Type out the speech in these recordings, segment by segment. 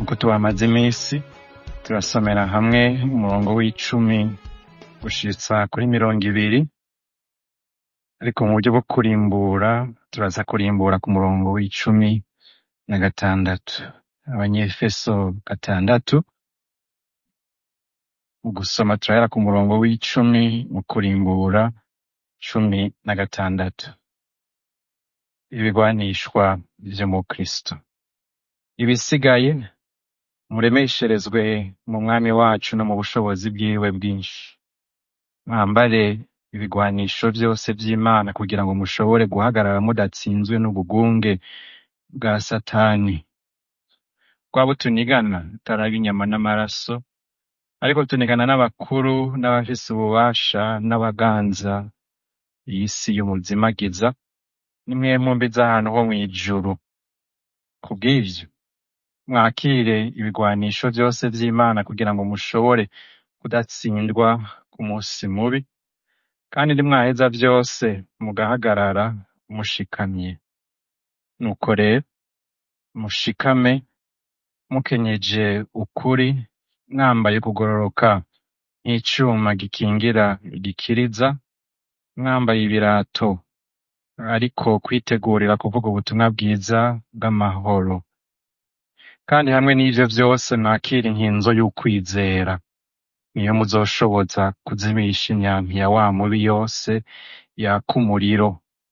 nk'uko tuhamaze iminsi turasomera hamwe umurongo w'icumi gushitsa kuri mirongo ibiri ariko mu buryo bwo kurimbura turaza kurimbura ku murongo w'icumi na gatandatu abanyefeso gatandatu mu gusoma turahera ku murongo w'icumi mu kurimbura cumi na gatandatu ibigwanishwa vy'umukristo ibisigaye muremesherezwe mu mwami wacu no mu bushobozi bwiwe bwinshi mwambare ibigwanisho vyose vy'imana kugira ngo mushobore guhagarara mudatsinzwe n'ubugunge bwa satani rwaba tunigana tutaraba inyama n'amaraso ariko tunigana n'abakuru n'abafise ububasha n'abaganza iyi si y'umuzimagiza nimwe mumbi z'ahantu ho mw'ijuru kubw'ivyo mwakire ibigwanisho vyose vy'imana kugira ngo mushobore kudatsindwa ku musi mubi kandi nimwaheza vyose mugahagarara mushikamye nuko rero mushikame mukenyeje ukuri mwambaye kugororoka nk'icuma gikingira gikiriza mwambaye ibirato ariko kwitegurira kuvuga ubutumwa bwiza bw'amahoro kandi hamwe n'ivyo vyose mwakire inkinzo y'ukwizera niyo muzoshoboza kuzimisha imyampi ya wa mubi yose yaka umuriro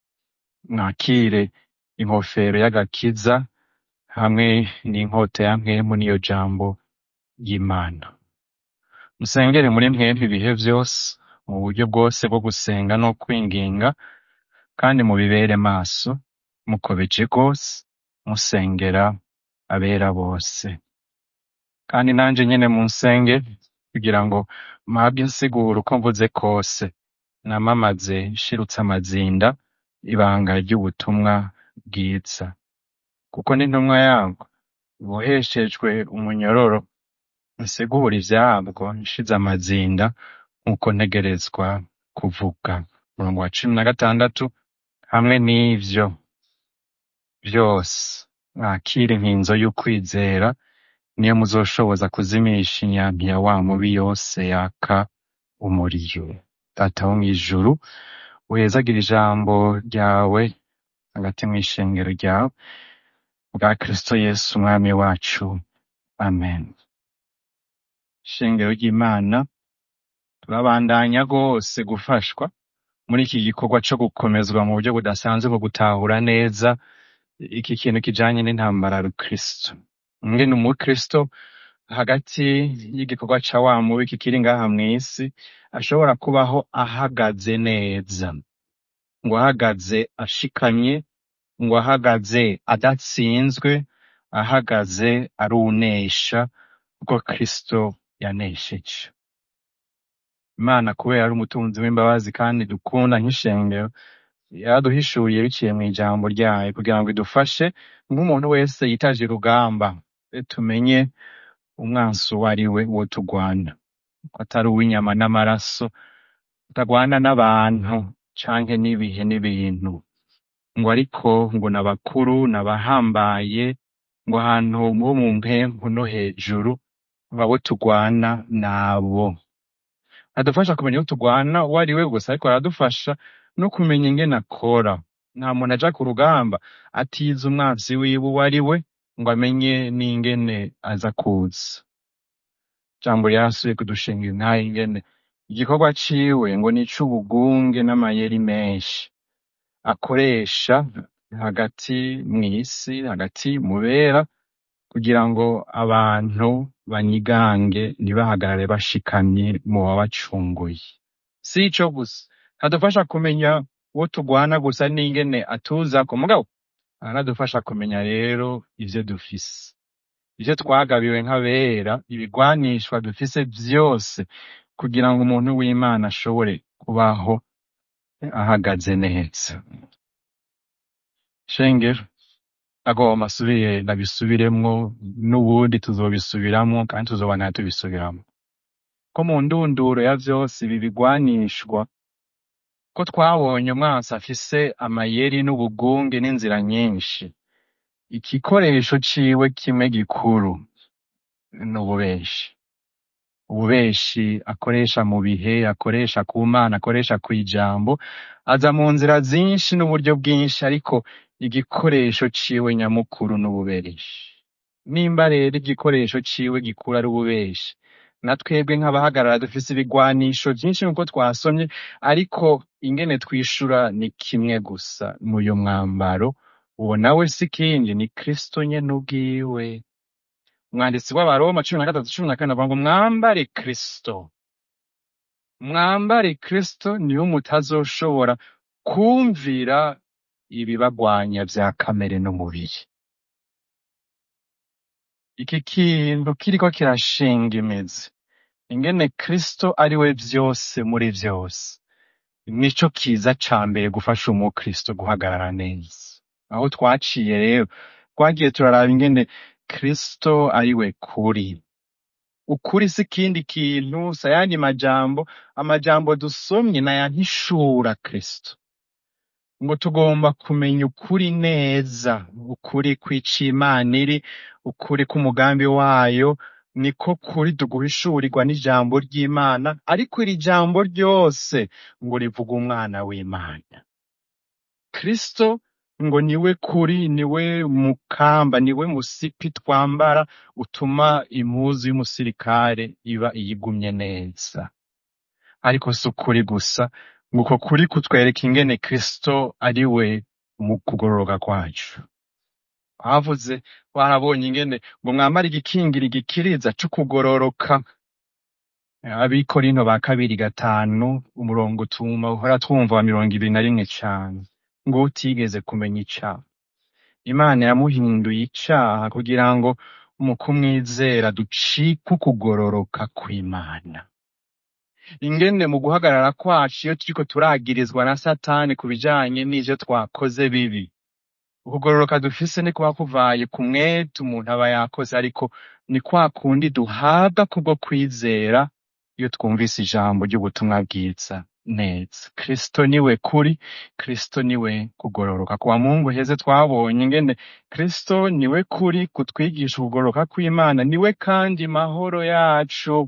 mwakire inkofero y'agakiza hamwe n'inkota ya mpwemu n'iyo jambo y'imana musengere muri mwemwe ibihe vyose mu buryo bwose bwo gusenga no kwinginga kandi mubibere maso mukobeje rwose musengera abera bose kandi nanje nyene munsenge kugira ngo mpabwe insiguro uko mvuze kose namamaze nshirutse amazinda ibanga ry'ubutumwa bwiza kuko n'intumwa yabwo iboheshejwe umunyororo nsigura ivyabwo nshize amazinda nk'uko ntegerezwa kuvuga umurongo wa cumi na gatandatu hamwe n'ivyo vyose mwakire inkinzo y'ukwizera niyo muzoshoboza kuzimisha imyampi ya wa mubi yose yaka umuriro data wo mw'ijuru uhezagira ijambo ryawe hagati mw'ishengero ryawe bwa kristo yesu umwami wacu amen ishengero ry'imana turabandanya rwose gufashwa muri iki gikorwa co gukomezwa mu buryo budasanzwe mu gutahura neza iki kintu kijanye n'intambara ya rukristo ngene umukristo hagati y'igikorwa ca wa mubi kikiri ngaha mw'isi ashobora kubaho ahagaze neza ngo ahagaze ashikamye ngo ahagaze adatsinzwe ahagaze arunesha kuko kristo yanesheje imana kubera ari umutunzi w'imbabazi kandi dukunda nk'ishengero yaraduhishuriye biciye mw'ijambo ryayo kugira ngo idufashe nk'umuntu wese yitaje urugamba e tumenye umwansi uwo ari we uwo tugwana ko atari uw'inyama n'amaraso tutagwana n'abantu canke n'ibihe n'ibintu ngo ariko ngo n'abakuru n'abahambaye ngo ahantu bo mu mpempu no hejuru ngo abo tugwana nabo adufasha kumenya uwo tugwana uwo ari we gusa ariko aradufasha no kumenya ingene akora nta muntu aja ku rugamba atize umwansi wiwe uwo ari we ngo amenye n'ingene aza kuza ijambo ryarasubiye kudushinga intahe ingene igikorwa ciwe ngo ni ic'ubugunge n'amayeri menshi akoresha hagati mw'isi hagati mu bera kugira ngo abantu banyigange ntibahagarare bashikamye mu wabacunguye si ico gusa adufasha kumenya uwo tugwana gusa n'ingene atuzako mugabo aranadufasha kumenya rero ivyo dufise ivyo twagabiwe nk'abera ibigwanishwa dufise vyose kugira ngo umuntu w'imana ashobore kubaho ahagaze neza shengero agomba asubire ndabisubiremwo n'ubundi tuzobisubiramwo kandi tuzobana tubisubiramwo ko mu ndunduro ya vyose ibi bigwanishwa ko twabonye umwansi afise amayeri n'ubugunge n'inzira nyinshi igikoresho ciwe kimwe gikuru n'ububeshi ububeshi akoresha mu bihe akoresha ku mana akoresha ku ijambo aza mu nzira zinshi n'uburyo bwinshi ariko igikoresho ciwe nyamukuru n'ububeshi nimba rero igikoresho ciwe gikura ari ububeshi na twebwe nk'abahagarara dufise ibigwanisho vyinshi nk'uko twasomye ariko ingene twishura ni kimwe gusa muyo mwambaro uwo nawe si kindi ni kristo nyene ubwiwe umwanditsi w'abaroma cumi na gatatu cumi na kane avuga ngo mwambare kristo mwambare kristo niho mutazoshobora kumvira ibibagwanya vya kamere n'umubiri iki kintu kiriko kirashinga imizi ingene kristo ari we vyose muri vyose nico kiza ca mbere gufasha umukristo guhagarara neza aho twaciye rero twagiye turaraba ingene kristo ari we kuri ukuri si ikindi kintu si ayandi majambo amajambo dusomye n'ayantishura kristo ngo tugomba kumenya ukuri neza ukuri kw'ico imana iri ukuri k'umugambi wayo niko kuri tuguhishurirwa n'ijambo ry'imana ariko iri jambo ryose ngo rivuga umwana w'imana kristo ngo niwe kuri niwe mukamba niwe musipi twambara utuma impuzu y'umusirikare iba iyigumye neza ariko si ukuri gusa ngo uko kuri kutwereka ingene kristo ari we mu kugororoka kwacu havuze barabonye ingene ngo mwambare igikingira igikiriza co kugororoka abikorinto ba kabiri gatanu umurongo utuma uhora twumva wa mirongo ibiri na rimwe cane ngo utigeze kumenya icaha imana yamuhinduye icaha kugira ngo mu kumwizera ducike ukugororoka kw'imana ingene mu guhagarara kwacu iyo turiko turagirizwa na satani ku bijanye n'ivyo twakoze bibi ukugororoka dufise ni kuba kuvaye ku mwete umuntu aba yakoze ariko ni kwa kundi duhabwa kubwo kwizera iyo twumvise ijambo ry'ubutumwa bwiza neza kristo niwe kuri kristo niwe kugororoka kuwa mungu heze twabonye ingene kristo niwe kuri kutwigisha ukugororoka kw'imana niwe kandi mahoro yacu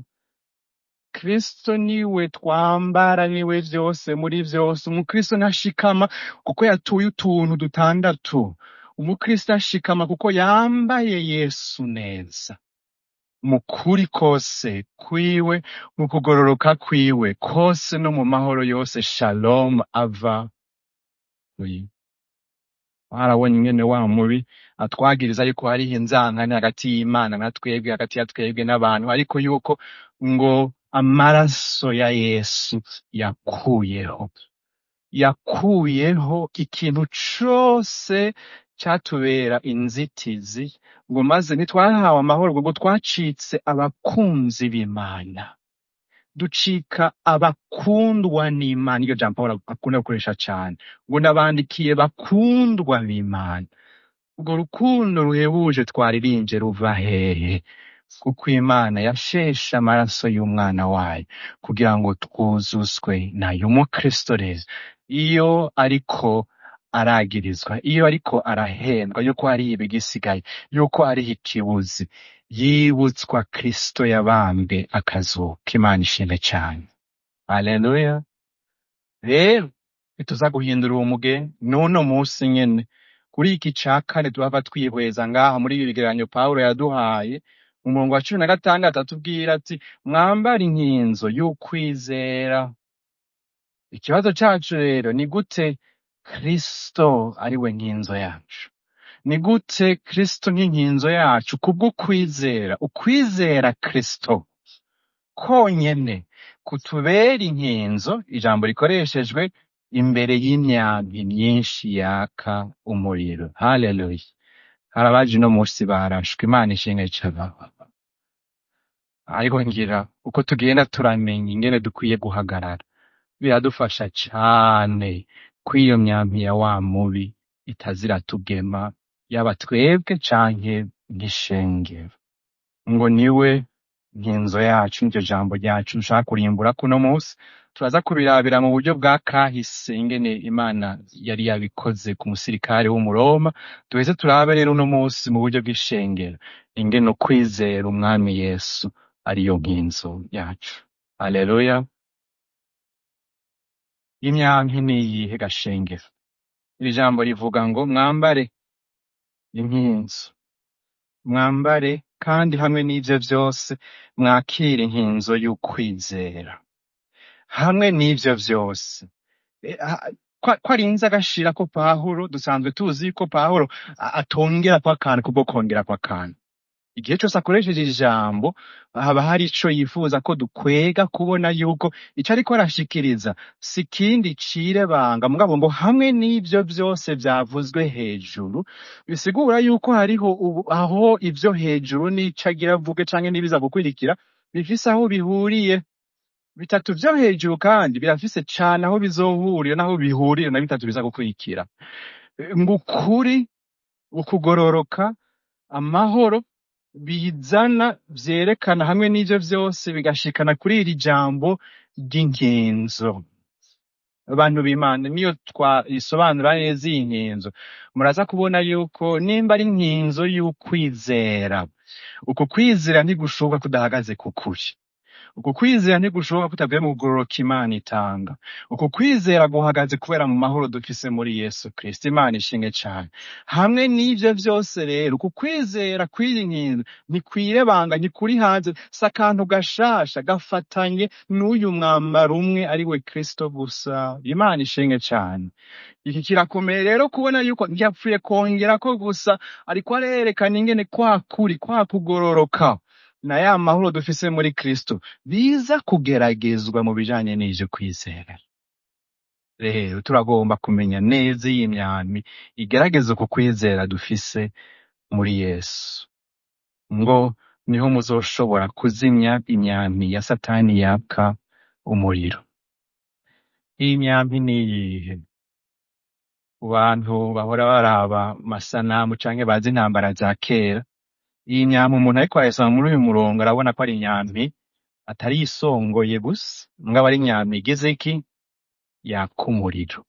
kristo niwe twambara niwe vyose muri vyose umukristo ntashikama kuko yatuye utuntu dutandatu umukristo ashikama kuko yambaye yesu neza mu kuri kose kwiwe mu kugororoka kwiwe kose no mu mahoro yose shalom ava kuri warabonye ingene wa mubi atwagiriza yuko hariho inzankane hagati y'imana na twebwe hagati ya twebwe n'abantu ariko yuko ngo amaraso ya yesu yakuyeho yakuyeho ikintu cose catubera inzitizi ngo maze ntitwahawe amahoro ngo twacitse abakunzi b'imana ducika abakundwa n'imana iryo jambo pawulo akunda gukoresha cane ngo nabandikiye bakundwa b'imana urwo rukundo ruhebuje twaririnje ruva hehe kuko imana yasheshe amaraso y'umwana wayo kugira ngo twuzuzwe nayo umukristo rero iyo ariko aragirizwa iyo ariko arahendwa yuko hariho ibigisigaye yuko hariho ikibuzi yibutswa kristo yabambwe akazuka imana ishimwe cane haleluya rero ntituza guhindura uwo mugenzi n'uno musi nyene kuri iki ca kane tuhava twihweza ngaha muri ibi bigereranyo pawulo yaduhaye mu murongo wa cumi na gatandatu atubwira ati mwambare inkinzo y'ukwizera ikibazo cacu rero ni gute kristo ari we nkinzo yacu ni gute kristo nk'inkinzo yacu kubw'ukwizera ukwizera kristo konyene kutubera inkinzo ijambo rikoreshejwe imbere y'imyambi myinshi yaka umuriro haleluya harabaje uno musi barashwe imana ishimwe cane ariko ngira uko tugenda turamenya ingene dukwiye guhagarara biradufasha cane ko iyo myambi ya wa mubi itazira tugema yaba twebwe canke nk'ishengero ngo niwe nkinzo yacu niryo jambo ryacu nshaka kurimbura kuno musi turaza kubirabira mu buryo bwa kahise ingene imana yari yabikoze ku musirikare w'umuroma duheze turabe rero uno munsi mu buryo bw'ishengero ingene ukwizera umwami yesu ariyo nkinzo yacu haleluya imyanki niyihe gashengero iri jambo rivuga ngo mwambare inkinzo mwambare kandi hamwe n'ivyo vyose mwakire inkinzo y'ukwizera hamwe n'ivyo vyose E, ha- kwa- ko arinze agashira ko pawulo dusanzwe tuzi ko pawulo a- atongera kwa kantu kubwo kongera kwa kantu igihe cyose akoresheje ijambo haba hari ico yifuza ko dukwega kubona yuko ico ariko arashikiriza si kindi cirebanga mugabo ngo hamwe n'ivyo vyose vyavuzwe hejuru bisigura yuko hariho ubu, aho ivyo hejuru n'ico agira avuge canke n'ibiza gukurikira bifise aho bihuriye bitatu vyo hejuru kandi birafise cane aho bizohurira n'aho bihurira na bitatu biza gukurikira ngo ukuri ukugororoka amahoro bizana vyerekana hamwe n'ivyo vyose bigashikana kuri iri jambo ry'inkinzo abantu b'imana niyo twayisobanura neza iyi nkinzo muraza kubona yuko nimba ari inkinzo y'ukwizera uku kwizera ntigushoboka kudahagaze ku kuri uku kwizera ntigushoboka kutavuye mu kugororoka imana itanga uku kwizera guhagaze kubera mu mahoro dufise muri yesu kristo imana ishinge cane hamwe n'ivyo vyose rero uku kwizera kw'iyi nkinzo ntikwirebanga ntikuri hanze si akantu gashasha gafatanye n'uyu mwambaro umwe ari we kristo gusa imana ishinge cane iki kirakomeye rero kubona yuko ntiyapfuye kongerako gusa ariko arerekana ingene kwa kuri kwa kugororoka na ya mahoro dufise muri kristo biza kugeragezwa mu bijanye n'ivyo kwizera rero turagomba kumenya neza iyi myami igerageza uku kwizera dufise muri yesu ngo niho muzoshobora kuzimya imyambi ya satani yaka umuriro iyi myambi niyihe ku bantu bahora baraba amasanamu canke bazi intambara za kera iyi myambi umuntu ariko arayisoma muri uyu murongo arabona ko ari inyambi atari isongoye gusa mugabo ari inyambi igeze iki yaka umuriro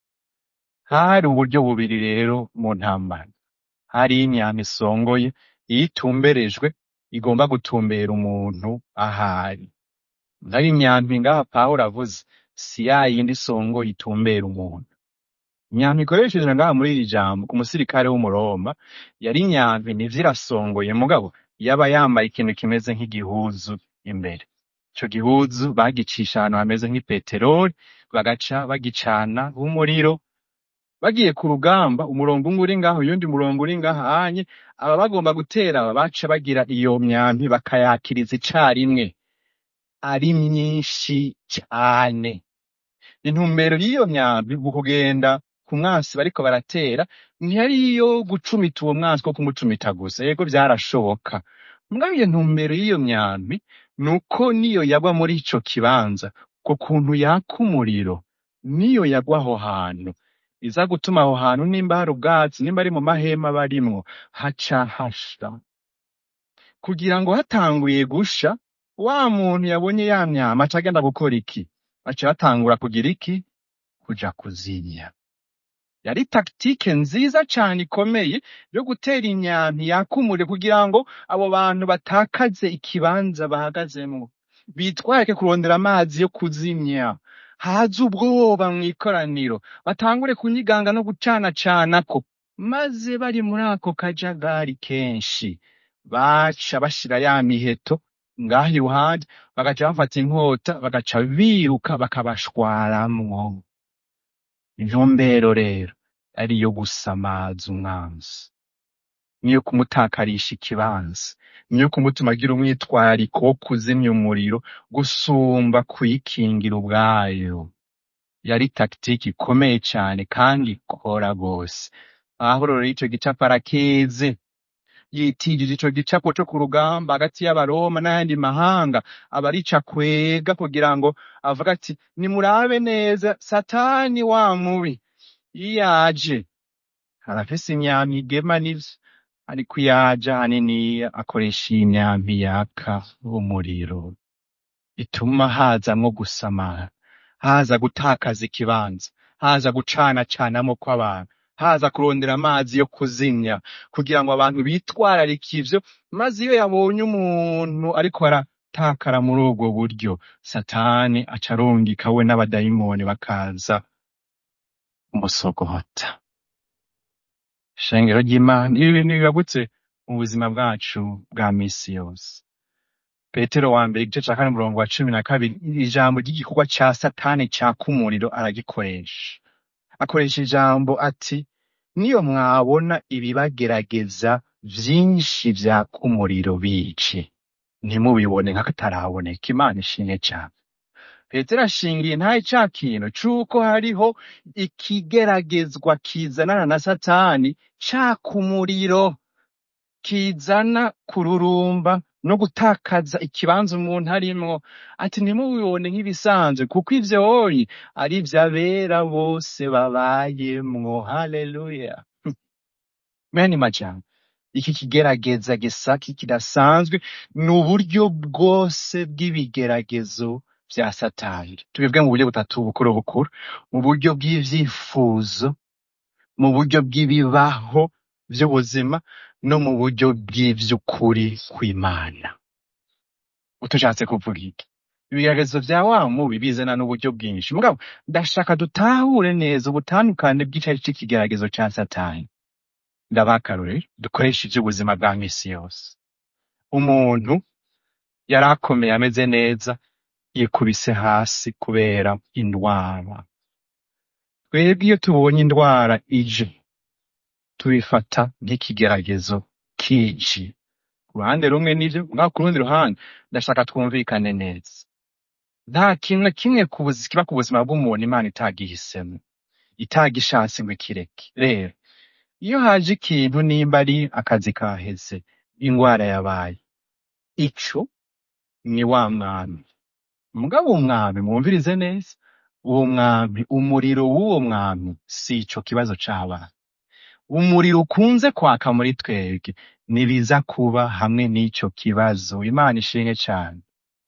hari uburyo bubiri rero mu ntambara hari imyambi isongoye iyo itumberejwe igomba gutumbera umuntu ahari naho imyambi ngaha pawulo avuze si ya yindi isongoye itumbera umuntu imyambi ikoresheje ngaha muri iri jambo ku musirikare w'umuroma yari imyambi nivyo irasongoye mugabo yaba yambaye ikintu kimeze nk'igihuzu imbere ico gihuzu bagicisha ahantu hameze nk'ipeteroli bagaca bagicana umuriro bagiye ku rugamba umurongo umwe uri ngaho uyundi murongo uri ngaha hanye aba bagomba gutera aba baca bagira iyo myambi bakayakiriza icarimwe ari myinshi cane intumbero y'iyo myambi mu kugenda ku mwansi bariko baratera ntiyari iyo gucumita uwo mwansi ko kumucumita gusa yego vyarashoboka mugabo iyo ntumbero y'iyo myambi nuko niyo yagwa muri ico kibanza ko kuntu yaka umuriro niyo yagwa aho hantu iza gutuma aho hantu nimba hari ubwatsi nimba ari mu mahema barimwo haca hasha kugira ngo hatanguye gusha wa muntu yabonye ya myama aca agenda gukora iki baca batangura kugira iki kuja kuzimya yari taktike nziza cane ikomeye yo gutera imyampi yaka umuriro kugira ngo abo bantu batakaze ikibanza bahagazemwo bitwarike kurondera amazi yo kuzimya haze ubwoba mw'ikoraniro batangure kunyiganga no gucanacanako maze bari muri ako kajagari kenshi baca bashira ya miheto ngaho iruhande bagaca bafata inkota bagaca biruka bakabashwaramwo intumbero rero ari iyo gusamaza umwanzi niyo kumutakarisha ikibanza niyo kumutuma agira umwitwariko wo kuzimya umuriro gusumba kuyikingira ubwayo yari taktiki ikomeye cane kandi ikora rwose pawulo rero ico gicapo arakizi yitijije ico gicapo co ku rugamba hagati y'abaroma n'ayandi mahanga aba arico akwega kugira ngo avuga ati nimurabe neza satani wa mubi iyo yaje arafise imyambi igema n'ivyo ariko iyo aje ahaniniya akoresha iyi myambi yaka umuriro ituma hazamwo gusamara haza gutakaza ikibanza haza gucanacanamo kw'abantu haza kurondera amazi yo kuzimya kugira ngo abantu bitwararike ivyo maze iyo yabonye umuntu ariko aratakara muri ubwo buryo satani aca arungika we n'abadayimoni bakaza umusogota shengero ry'imana ibi bintu bibabutse mu buzima bwacu bwa misi yose petero wa mbere igice ca kane umurongo wa cumi na kabiri ijambo ry'igikorwa ca satani caka umuriro aragikoresha akoresha ijambo ati niyo mwabona ibibagerageza vyinshi vyaka umuriro bice ntimubibone nk'akataraboneka imana ishimwe cane petero ashingiye ntaye ca kintu c'uko hariho ikigeragezwa kizanana na satani caka umuriro kizana kururumba no gutakaza ikibanza umuntu arimwo ati ntimubibone nk'ibisanzwe kuko ivyoyi ari vy'abera bose babayemwo haleluya meni majambo iki kigerageza gisaki kidasanzwe ni uburyo bwose bw'ibigeragezo vya satani tubibwe mu buryo butatu bukuru bukuru mu buryo bw'ivyifuzo mu buryo bw'ibibaho vy'ubuzima no mu buryo bw'ivy'ukuri kw'imana utushatse kuvuga iki ibigeragezo vya wa mubi bizana n'uburyo bwinshi mugabo ndashaka dutahure neza ubutandukane bw'icari c'ikigeragezo ca satani ndabaha akarorero dukoresha ivy'ubuzima bwa misi yose umuntu yari akomeye ameze neza yikubise hasi kubera indwara twebwe iyo tubonye indwara ije tubifata nk'ikigeragezo kije ku ruhande rumwe n'ivyo mugabo ku rundi ruhande ndashaka twumvikane neza nta kintu na kimwe ku buzi- kiba ku buzima bw'umuntu imana itagihisemo itagishatse ngo ikireke rero iyo haje ikintu nimba ari akazi kaheze ingwara yabaye ico ni wa mwami mugabo uwo mwami mwumvirize neza uwo mwami umuriro w'uwo mwami si ico kibazo c'abana umuriro ukunze kwaka muri twebwe nibiza kuba hamwe n'ico kibazo imana ishimwe cane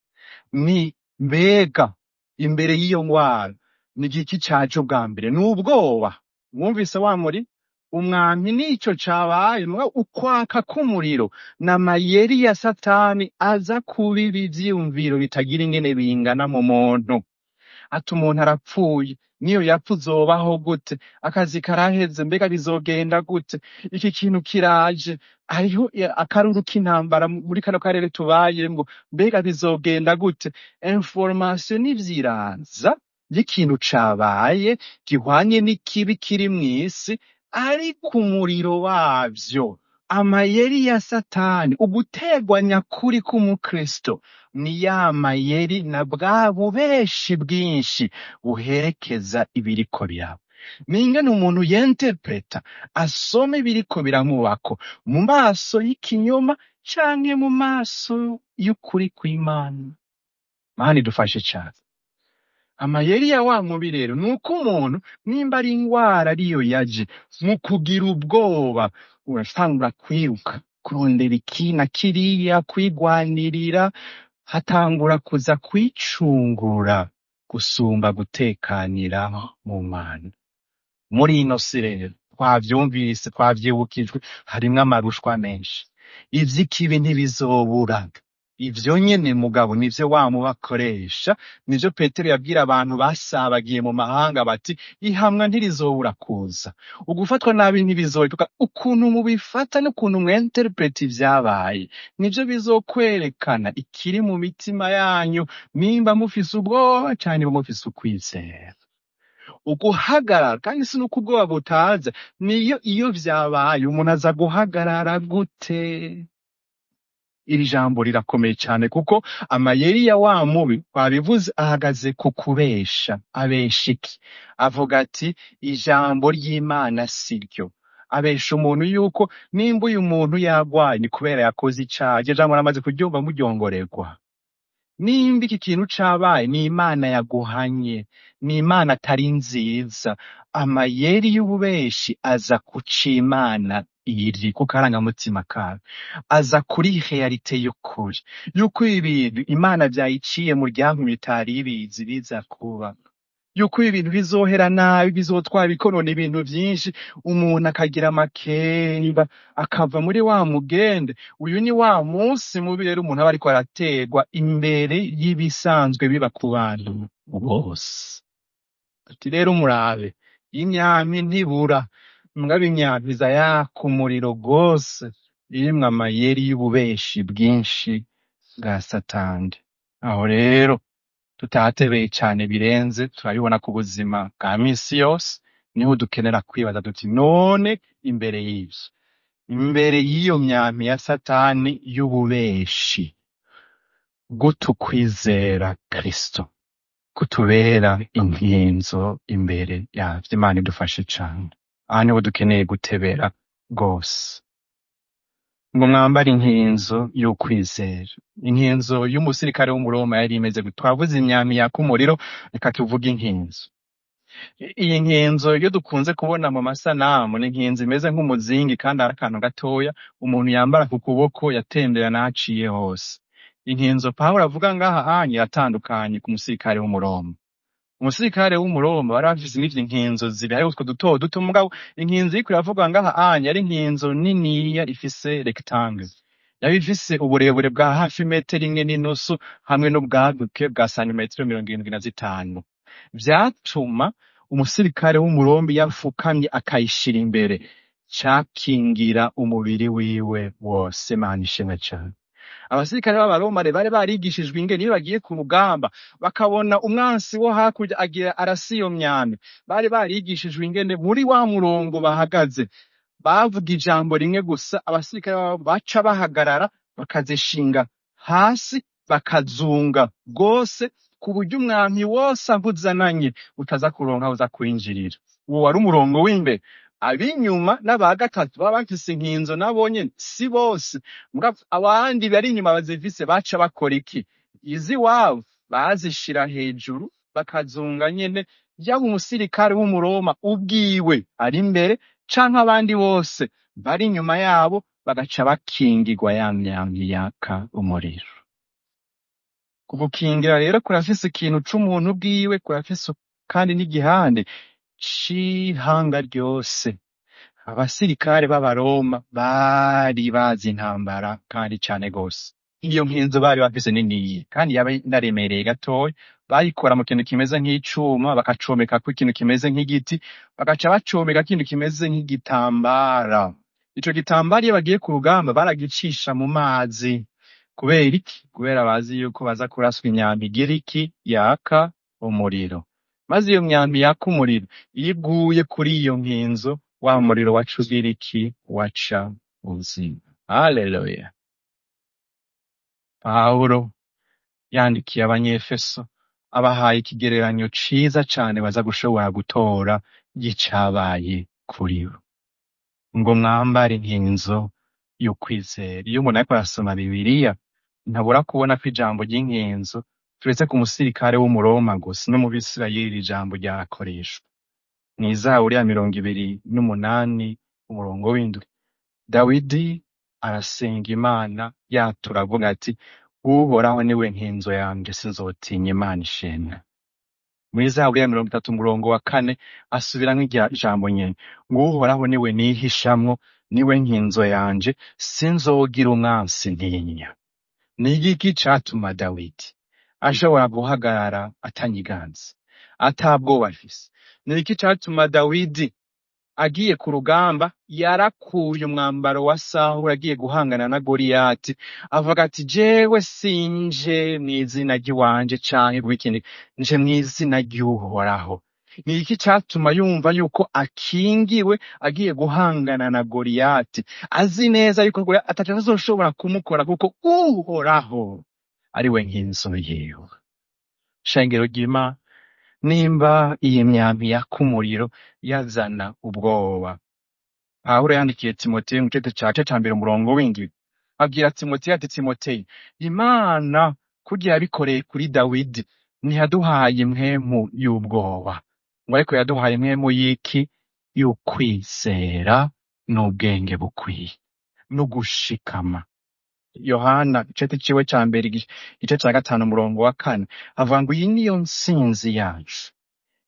ni mbega imbere y'iyo ngwara ni igiki caje ubwa mbere ni ubwoba mwumvise wa muri umwami nico cabaye mugabo ukwaka k'umuriro n'amayeri ya satani aza kubiba ivyiyumviro bitagira ingene bingana mu muntu ati umuntu arapfuye niyo yapfa uzobaho gute akazi karaheze mbega bizogenda gute iki kintu kiraje hariho i- akaruru k'intambara mu- muri kano karere tubayemwo mbega bizogenda gute information n'ivyiraza y'ikintu cabaye gihwanye n'ikibi kiri mw'isi ariko umuriro wavyo amayeri ya satani ugutegwa nyakuri k'umukristo ni ya mayeri na bwa bubeshi bwinshi buherekeza ibiriko biraba ningene umuntu yenterpreta asoma ibiriko biramubako mu maso y'ikinyoma canke mu maso y'ukuri kw'imana mani dufashe cane amayeri ya wa mubi rero ni uko umuntu nimba ari ingwara ariyo yaje mu kugira ubwoba urasangura kwiruka kurondera iki na kiriya kwigwanirira hatangura kuza kwicungura gusumba gutekanira mu mana muri ino si rero twavyumvise twavyibukijwe harimwo amarushwa menshi ivy'ikibi ntibizobura ivyo nyene mugabo nivyo wa mubakoresha nivyo petero yabwira abantu basabagiye mu mahanga bati ihamwa ntirizobura kuza ugufatwa nabi ntibizohituka ukuntu mubifata n'ukuntu mwenterpreta ivyabaye nivyo bizokwerekana ikiri mu mitima yanyu nimba mufise ubwoba canke nimba mufise ukwizera uguhagarara kandi si nuko ubwoba butaza niyo iyo vyabaye umuntu aza guhagarara gute iri jambo rirakomeye cyane kuko amayeri ya wa mubi twabivuze ahagaze ku kubesha abesha iki avuga ati ijambo ry'imana si ryo abesha umuntu yuko nimba uyu muntu yagwaye ni kubera yakoze icaha iryo jambo ramaze kuryumva muryongorerwa nimba iki kintu cabaye ni imana yaguhanye ni imana atari nziza amayeri y'ububeshi aza kuca imana iri ku karangamutima kawe aza kuri realite y'ukuri yuko ibi bintu imana vyayiciye mu ryanku bitari ibizi biza kuba yuko ibi bintu bizohera nabi bizotwara bikonona ibintu vyinshi umuntu akagira amakenga akava muri wa mugende uyu ni wa munsi mubi rero umuntu aba ariko araterwa imbere y'ibisanzwe biba ku bantu bose ati rero murabe imyami ntibura mugabo imyami iza yaka umuriro rwose irimwo amayeri y'ububeshi bwinshi bwa satani aho rero tutahatebeye cane birenze turabibona ku buzima bwa misi yose niho dukenera kwibaza duti none imbere y'ivyo imbere y'iyo myami ya satani y'ububeshi gutukwizera kristo kutubera inkinzo imbere yavyo imana idufashe cane aha niho dukeneye gutebera rwose ngo mwambare inkinzo y'ukwizera inkinzo y'umusirikare w'umuroma yari imeze gute twavuze imyami yaka umuriro reka tuvuge inkinzo I- iyi nkinzo iyo dukunze kubona mu masanamu ni inkinzo imeze nk'umuzingi kandi ari akantu gatoya umuntu yambara ku kuboko yatembera n'ahaciye hose inkinzo pawulo avuga ngaha anye yatandukanye ku musirikare w'umuroma umusirikare w'umuroma bari bafise n'ivyo inkinzo zibiri hariho utwo duto duto mugabo inkinzo iriko iravuga ngaha anye ari inkinzo niniya ifise rectangle yaba ifise uburebure bwa hafi metero imwe n'inusu hamwe n'ubwaguke bwa santimetero mirongo irindwi na zitanu vyatuma umusirikare w'umurombi yafukamye akayishira imbere cakingira umubiri wiwe wose mana ishimwe cane abasirikare b'abaromare bari barigishijwe ingene iyo bagiye ku rugamba bakabona umwansi wo hakurya agira arasi iyo myami bari barigishijwe ingene muri wa murongo bahagaze bavuga ijambo rimwe gusa abasirikare babo baca bahagarara bakazishinga hasi bakazunga rwose ku buryo umwami wose avuzananye utaza kuronka aho uza kwinjirira uwo wari umurongo w'imbere ab'inyuma n'aba gatatu baba bafise inkinzo nabo nyene si bose mugabo abandi bari inyuma bazifise baca bakora iki iziwabo bazishira hejuru bakazunga nyene yaba umusirikare w'umuroma ubwiwe ari imbere canke abandi bose bari inyuma yabo bagaca bakingirwa ya myambi yaka umuriro kugukingira rero kurafise ikintu c'umuntu bwiwe kurafise kandi n'igihande c'ihanga ryose abasirikare b'abaroma bari bazi intambara kandi cane gose iyo nkinzo bari bafise niniye kandi yaba inaremereye gatoya bayikora mu kintu kimeze nk'icuma bakacomekako ikintu kimeze nk'igiti bagaca bacomeka ikintu kimeze nk'igitambara ico gitambara iyo bagiye ku rugamba baragicisha mu mazi kubera iki kubera bazi yuko baza kuraswa imyambi igira iki yaka umuriro maze iyo myambi yaka umuriro iyo iguye kuri iyo nkinzo wa muriro waca ugira iki waca uzima haleluya pawulo yandikiye abanyefeso abahaye ikigereranyo ciza cane baza gushobora gutora y'icabaye kuri bo ngo mwambare inkinzo y'ukwizera iyo umuntu ariko arasoma bibiliya ntabura kubona ko ijambo ry'inkinzo turetse ku musirikare w'umuroma gusa no mu bisirayeli iri jambo ryarakoreshwa mw'izaburi ya mirongo ibiri n'umunani umurongo w'indwi dawidi arasenga imana yatura avuga ati uhoraho niwe nkinzo yanje sinzotinya imana ishimwe muri zaburi ya mirongo itatu umurongo wa kane asubiramwo irya jambo nyene ngo uhoraho niwe nihishamwo niwe nkinzo yanje sinzogira umwansi ntinya ni igiki catuma dawidi ashobora guhagarara atanyiganza atabwoba afise ni iki catuma dawidi agiye ku rugamba yarakuye umwambaro wa sawuli agiye guhangana na goliyati avuga ati jewe sinje mw'izina ry'iwanje canke rw'ikindi nje mw'izina ry'uhoraho ni iki catuma yumva yuko akingiwe agiye guhangana na goliyati azi neza yuko goliyati ataco azoshobora kumukora kuko uhoraho ari we nkinzo yiwe shengero ry'imana nimba iyi myambi yaka umuriro yazana ubwoba pawulo yandikiye timoteyo mu gice ca ca mbere umurongo w'indwi abwira timoteyo ati timoteyo imana kurya yabikoreye kuri dawidi ntiyaduhaye impwemu y'ubwoba ngo ariko yaduhaye impwemu y'iki y'ukwizera n'ubwenge bukwiye n'ugushikama yohana igice ciwe ca mbere igi- igice ca gatanu umurongo wa kane avuga ngo iyi niyo ntsinzi yacu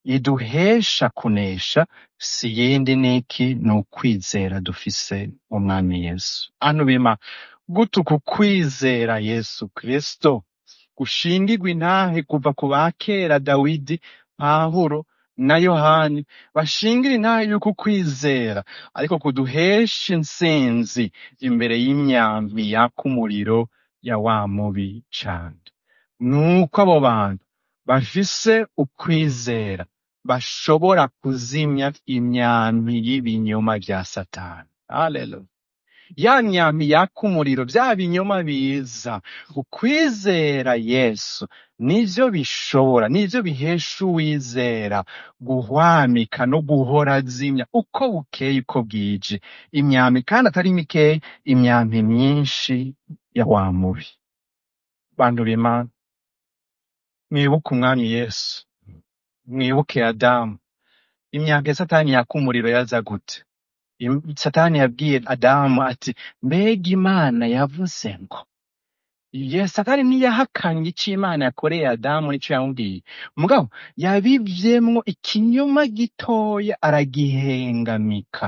iduhesha kunesha si yindi niki ni ukwizera dufise mu mwami yesu antu bima gute uku kwizera yesu kristo gushingirwa intahe kuva ku ba kera dawidi pawulo na yohani bashingira intahe y'uko kwizera ariko kuduhesha intsinzi imbere y'imyambi yaka umuriro ya wa mubi cane nuko abo bantu bafise ukwizera bashobora kuzimya imyambi y'ibinyoma vya satani haleluya ya myambi yaka umuriro vya binyoma biza ukwizera yesu nivyo bishobora nivyo bihesha uwizera guhwamika no guhora azimya uko bukeye uko bwije imyambi kandi atari mikeya imyambi myinshi ya wa mubi bantu b'imana mwibuke umwami yesu mwibuke adamu imyambi ya satani yaka umuriro yaza gute Im- satani yabwiye adamu ati mbega imana yavuze ngo Ye satani ntiyahakanye ico imana yakoreye adamu nico yamubwiye mugabo yabivyemwo ikinyoma gitoya aragihengamika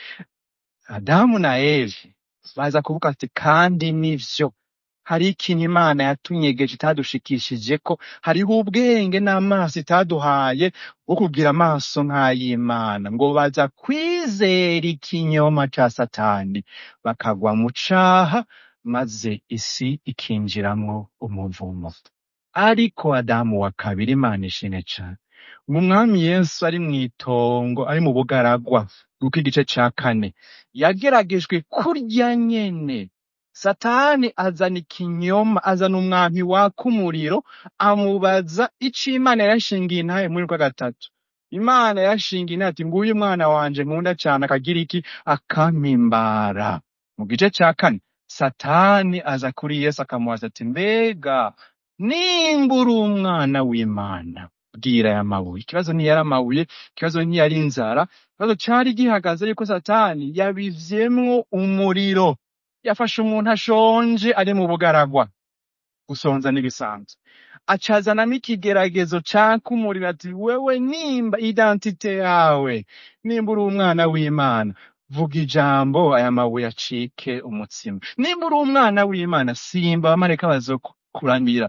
adamu na evi baza kuvuga ati kandi nivyo hari ikintu imana yatunyegeje itadushikishijeko hariho ubwenge n'amaso itaduhaye bwo kugira amaso nk'ay'imana ngo baza kwizera ikinyoma ca satani bakagwa mu caha maze isi ikinjiramwo umuvumo ariko adamu wa kabiri imana ishimwe cane ngo umwami yesu ari mw'itongo ari mu bugaragwa kuko igice ca kane yageragejwe kurya nyene satani azana ikinyoma azana umwampi waka umuriro amubaza ico imana yashingiye intahe muri rwa gatatu imana yashingiye intahe ati nguyu umwana wanje nkunda cane akagira iki akampimbara mu gice ca kane satani aza kuri yesu akamubaza ati mbega nimba uri umwana w'imana bwira aya mabuye ikibazo ntiyari amabuye ikibazo ntiyari inzara ikibazo cari gihagaze yuko satani yabivyemwo umuriro yafashe umuntu ashonje ari mu bugaragwa gusonza n'ibisanzwe acazanamo ikigeragezo caka umuriro ati wewe nimba identite yawe nimba uri umwana w'imana vuga ijambo aya mabuye acike umutsima nimba uri umwana w'imana simba abamarayika bazokuramira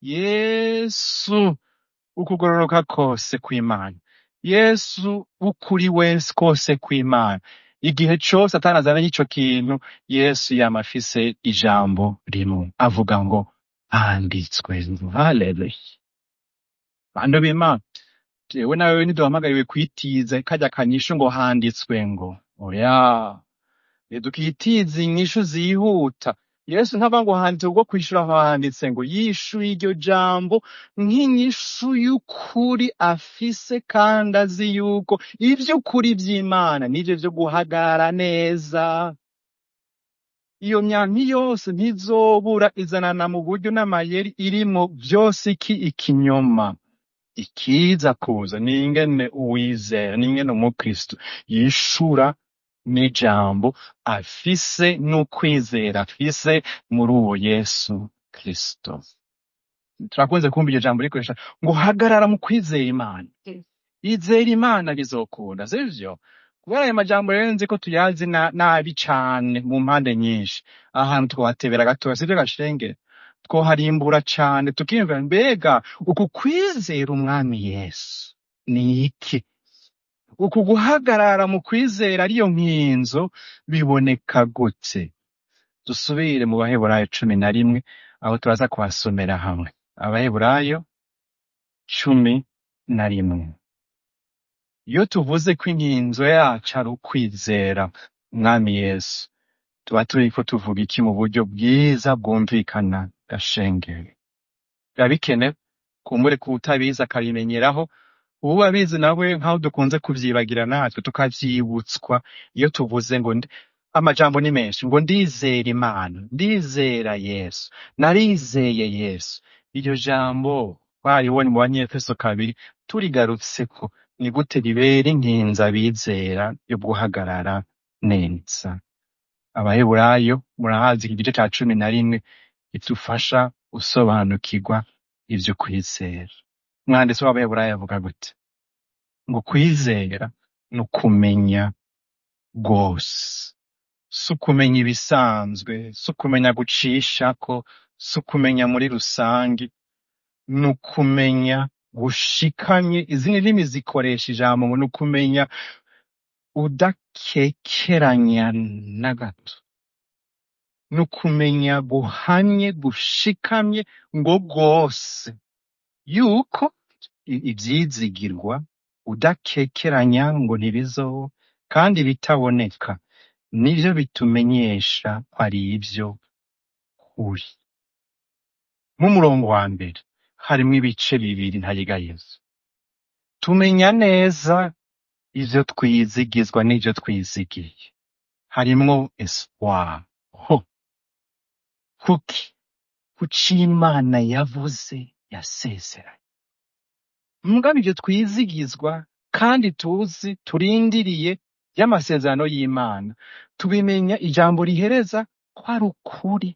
yesu ukugororoka kose kw'imana yesu ukuri wese kose kw'imana igihe cose satani azananye ico kintu yesu yama afise ijambo rimwe avuga ngo handitswe haleluya bantu b'imana jewe nawe ntiduhamagariwe kwitiza karya kanyishu ngo handitswe ngo oya dukitiza inyishu zihuta yesu ntava ngo handitse ubwo kwishura aho handitse ngo yishuye iryo jambo nk'inyishu y'ukuri afise kandi azi yuko ivy'ukuri vy'imana nivyo vyo guhagarara neza iyo myampi yose ntizobura izanana mu buryo n'amayeri irimwo vyose iki ikinyoma ikiza kuza ni ingene uwizera ni ingene umukristo yishura n'ijambo afise n'ukwizera afise muri uwo yesu kristo turakunze kumva iryo jambo rikoresha ngo hagarara mu kwizera imana izera imana bizokunda sivyo kubera ayo majambo rero nzi ko tuyazi na- nabi cane mu mpande nyinshi ahantu twohatebera gatoya sivyo gashenge twoharimbura cane tukiyumvira mbega uku kwizera umwami yesu ni iki uku guhagarara mu kwizera ariyo nkinzo biboneka gute dusubire mu baheburayo cumi na rimwe aho turaza kuhasomera hamwe abaheburayo cumi na rimwe iyo tuvuze ko inkinzo yacu ari ukwizera umwami yesu tuba turiko tuvuga iki mu buryo bwiza bwumvikana gashengeri biba bikenewe kumbure ko utabizi akabimenyeraho ubu abizi nawe nk'aho dukunze kuvyibagira natwe tukavyibutswa iyo tuvuze ngo ndi- amajambo ni menshi ngo ndizera imana ndizera yesu narizeye yesu iryo jambo twaribonye mu banyefeso kabiri turigarutseko ni gute ribera inkinzo abizera yo guhagarara neza abaheburayo murahazi igice ca cumi na rimwe idufasha gusobanukirwa ivyo kwizera umwanditsi w'abaheburayo avuga gute ngo kwizera ni ukumenya rwose si ukumenya ibisanzwe si ukumenya gucishako si ukumenya muri rusange ni ukumenya gushikanye izindi ndimi zikoresha ijambo ngo ni ukumenya udakekeranya na gato ni ukumenya guhamye gushikamye ngo rwose yuko i- ivyizigirwa udakekeranya ngo ntibizoba kandi bitaboneka nivyo bitumenyesha ko ari ivyo kuri mu murongo wa mbere harimwo ibice bibiri ntayigayezo tumenya neza ivyo twizigizwa n'ivyo twizigiye harimwo espoir ho kuki kuki imana yavuze yasezeranye mugabe ivyo twizigizwa kandi tuzi turindiriye y'amasezerano y'imana tubimenya ijambo rihereza ko ari ukuri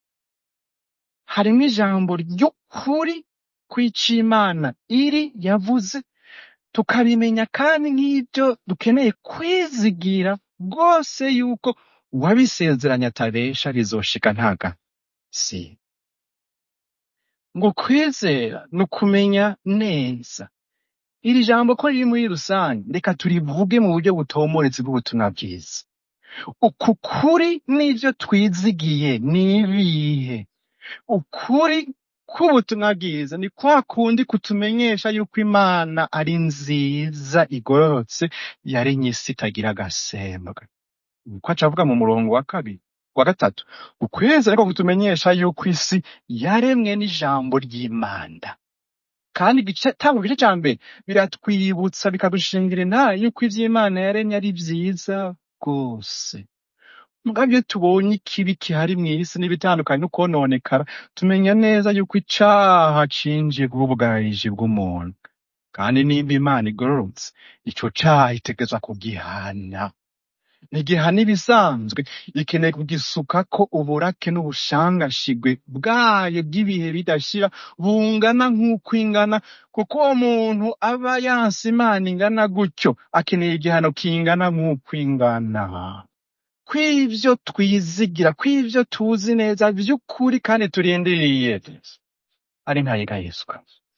harimwo ijambo ry'ukuri kw'ico imana iri yavuze tukabimenya kandi nk'ibyo dukeneye kwizigira rwose yuko uwabisezeranye atabesha rizoshika ntaga si ngo kwizera ni ukumenya neza iri jambo ko riri muri rusange reka turivuge mu buryo butomoretse bw'ubutumwa bwiza uku kuri n'ivyo twizigiye ni ibihe ukuri k'ubutumwa bwiza ni kwa kundi kutumenyesha yuko imana ari nziza igororotse yaremye isi itagira agasembwa uko aca avuga mu murongo wa kabiri wa gatatu ukwezi ariko kutumenyesha yuko isi yaremwe n'ijambo ry'imana kandi igice tango igice ca mbere biratwibutsa bikadushingira intaye yuko ivy'imana yaremye ari vyiza rwose mugabo iyo tubonye ikibi kihari mw'isi n'ibitandukanye no kwononekara tumenya neza yuko icaha cinjiye bw'ubugaraji bw'umuntu kandi nimba imana igororotse ico caha itegezwa kugihana ntigihana ibisanzwe ikeneye kugisukako uburake n'ubushangashigwe bwayo bw'ibihe bidashira bungana nk'uko ingana kuko uwo muntu aba yanse imana ingana gutyo akeneye igihano kingana nk'uko ingana kw'ivyo twizigira kw'ivyo tuzi neza vy'ukuri kandi turindiriye ari ntayegayezwa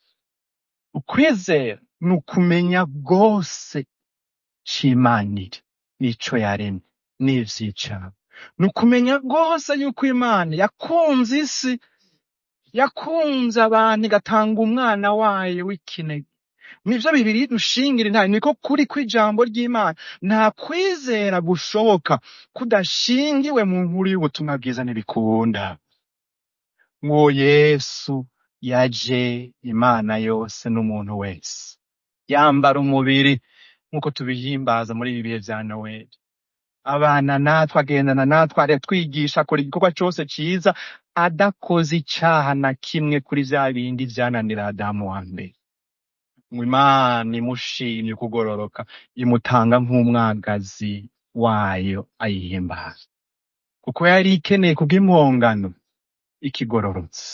ukwizera ni ukumenya rwose c'imanire n'ico yaremye n'ivy'icaba ni ukumenya rwose yuko imana yakunze isi yakunze abantu igatanga umwana wayo w'ikinege nivyo bibiri dushingira intaye niko kuri kw'ijambo ry'imana nta kwizera gushoboka kudashingiwe mu nkuru y'ubutumwa bwiza ntibikunda ngo yesu yaje imana yose n'umuntu wese yambara umubiri nk'uko tubihimbaza muri ibi bihe vya noweli abana natwe agendana natwe aratwigisha akora igikorwa cose ciza adakoze icaha na kimwe kuri vya bindi vyananira adamu wa mbere ngo imana imushimye kugororoka imutanga nk'umwagazi wayo ayihimbaza kuko yari ikeneye kubw'impongano ikigororotse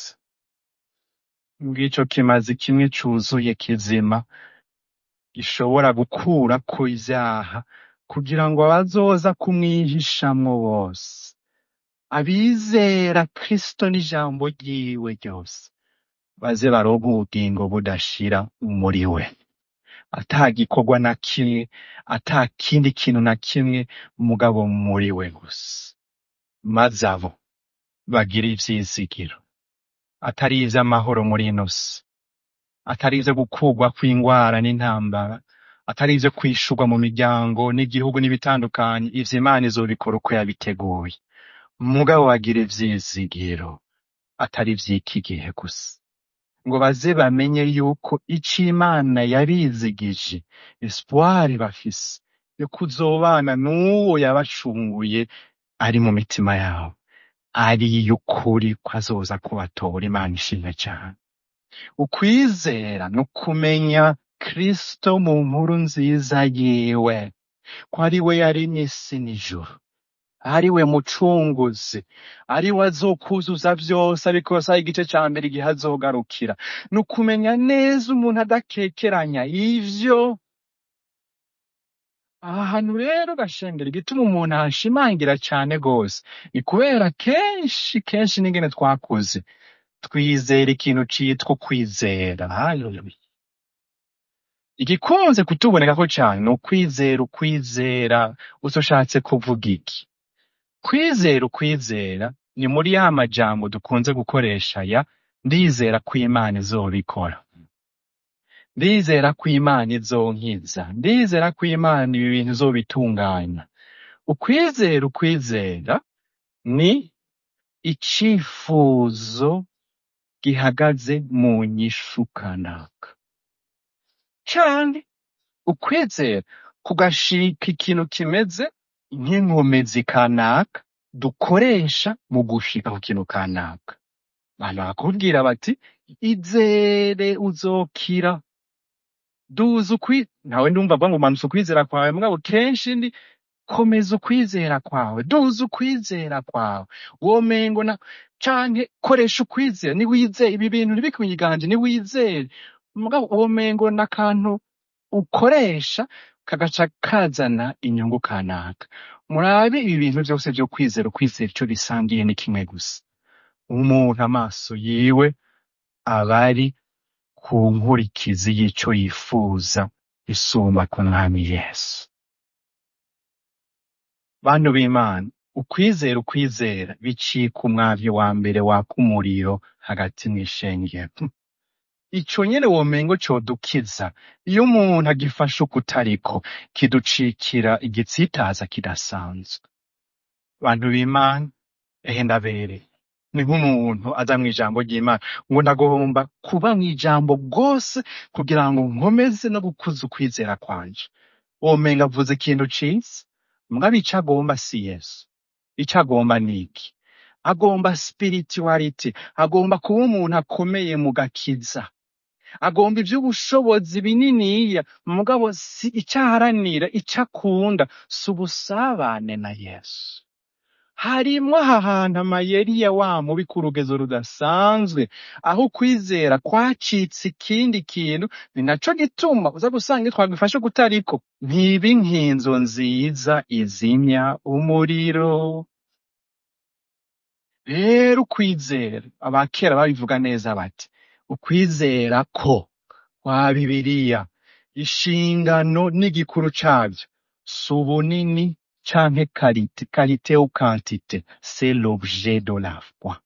ng'ico kimazi kimwe cuzuye kizima gishobora gukurako ivyaha kugira ngo abazoza kumwihishamwo bose abizera kristo n'ijambo ryiwe ryose baze baronke ubugingo budashira muri we ata gikorwa na kimwe ata kindi kintu na kimwe mugabo muri we gusa maze abo bagira ivyizigiro atari ivy'amahoro muri ino si atari ivyo gukurwa kw'ingwara n'intambara atari ivyo kwishurwa mu miryango n'igihugu n'ibitandukanye ivyo imana izobikora uko yabiteguye mugabo bagira ivyizigiro atari ivy'iki gihe gusa ngo baze bamenye yuko ico imana yabizigije espoir bafise yo kuzobana n'uwo yabacunguye ari mu mitima yabo ari y'ukuri ko azoza kubatora imana ishimwe cane ukwizera ni ukumenya kristo mu nkuru nziza yiwe ko ari we yaremye isi n'ijuru ari we mucunguzi ari we azokuzuza vyose ariko saha igice ca mbere igihe azogarukira ni ukumenya neza umuntu adakekeranya ivyo aha hantu rero gashengera igituma umuntu ahashimangira cane gose ni kubera kenshi kenshi n'ingene twakuze twizera ikintu citwa ukwizera Haleluya. igikunze kutubonekako cane ni ukwizera ukwizera ushatse kuvuga iki kwizera ukwizera ni muri ya majambo dukunze gukoresha ya ndizera ko imana izobikora ndizera ko imana izonkiza ndizera ko imana ibi bintu izobitunganya ukwizera ukwizera ni icifuzo gihagaze mu nyishu kanaka canke ukwizera kugashika ikintu kimeze nk'inkomezi kanaka dukoresha mu gushika ku kintu kanaka abantu bakubwira bati izere uzokira duza ukwi ntawe ndumva avuga ngo manutse ukwizera kwawe mugabo kenshi ndi komeza ukwizera kwawe duza ukwizera kwawe womengo na canke koresha ukwizera niwizere ibi bintu ntibikunyiganje niwizere mugabo womengo n'akantu ukoresha kagaca kazana inyungu kanaka murabe ibi bintu vyose vyo kwizera ukwizera ico bisangiye ni kimwe gusa umuntu amaso yiwe aba ari ku nkurikizi y'ico yifuza isumba ku mwami yesu bantu b'imana ukwizera ukwizera bicika umwavyo wa mbere waka umuriro hagati mw'ishengero ico nyene womengo codukiza iyo umuntu agifashe ukutariko kiducikira igitsitaza kidasanzwe bantu b'imana ehe ndabereye ni nk'umuntu aza mw'ijambo ry'imana ngo ndagomba kuba mw'ijambo bwose kugira ngo nkomeze no gukuza ukwizera kwanje womenga avuze ikintu ciza mugabo ico agomba si yesu ico agomba ni iki agomba spirituality agomba kuba umuntu akomeye mu gakiza agomba ivy'ubushobozi bininiya mugabo si ico aharanira ico akunda si ubusabane na yesu harimwo aha hantu amayeri ya wa mubi ku rugezo rudasanzwe aho ukwizera kwacitse ikindi kintu ni naco gituma uza gusanga iyo twagifashe kutariko ntiba inkinzo nziza izimya umuriro rero ukwizera abakera babivuga neza bati ukwizera ko kwa bibiliya inshingano n'igikuru cavyo si ubunini canke karite karite ou quantité c'est l'objet de la foi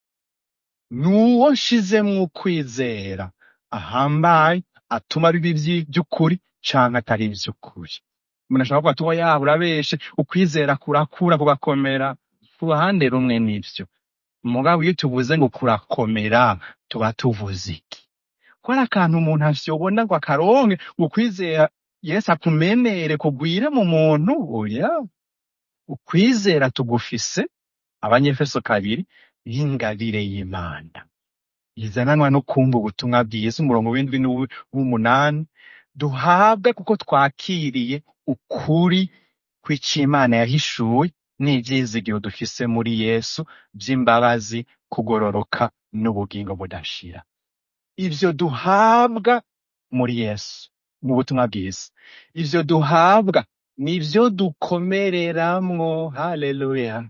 nuwo nshizemwo ukwizera ahambaye atuma biba ivyi- vy'ukuri canke atari ivy'ukuri umuntu ashobora kuvuga ati oya yaba urabeshe ukwizera kurakura kugakomera ku ruhande rumwe nivyo mugabo iyo tuvuze ngo kurakomera tuba tuvuze iki ko ari akantu umuntu avyobona ngo akaronke ngo ukwizera yesu akumenere kugwire mu muntu oya ukwizera tugufise abanyefeso kabiri y'ingabire y'imana izananwa no kumva ubutumwa bwiza umurongo w'indwi n'uw- w'umunani duhabwa kuko twakiriye ukuri kw'icimana yahishuwe n'ivyizigiro dufise muri yesu vy'imbabazi kugororoka n'ubugingo budashira ivyo duhabwa muri yesu mu butumwa bwiza ivyo duhabwa nivyo dukomereramwo haleluya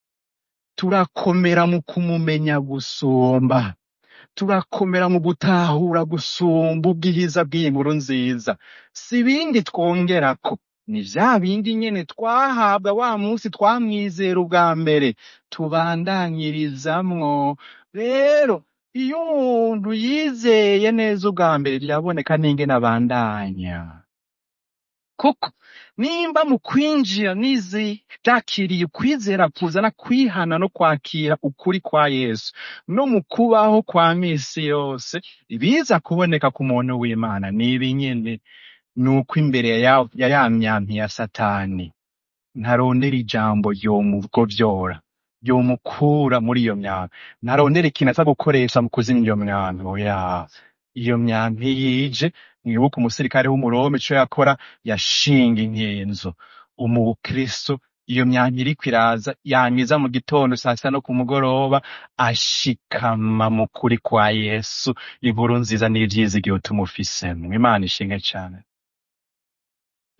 turakomera mu kumumenya gusumba turakomera mu gutahura gusumba ubwiza bw'iyi nkuru nziza si ibindi twongerako ni vya bindi nyene twahabwa wa munsi twamwizera ubwa mbere tubandanyirizamwo rero iyo umuntu yizeye neza ubwa mbere biraboneka n'ingene abandanya kuko nimba mu kwinjira nizi jakiriye ukwizera kuzana kwihana no kwakira ukuri kwa yesu no mu kubaho kwa misi yose ibiza kuboneka ku muntu w'imana ni ibi nyene ni uko imbere ya ya ya myampi ya satani ntarondera ijambo ryomugovyora ryomukura muri iyo myampi ntarondera ikintu aza gukoresha mu kuzimya iyo myampi oya iyo myampi yije mwibuke umusirikare w'umurome ico yakora yashinga inkinzo umukristo iyo myampi iriko iraza yamiza mu gitondo saa sita no ku mugoroba ashikama mu kuri kwa yesu inkuru nziza n'ivyizigiro tumufisemwo imana ishinge cane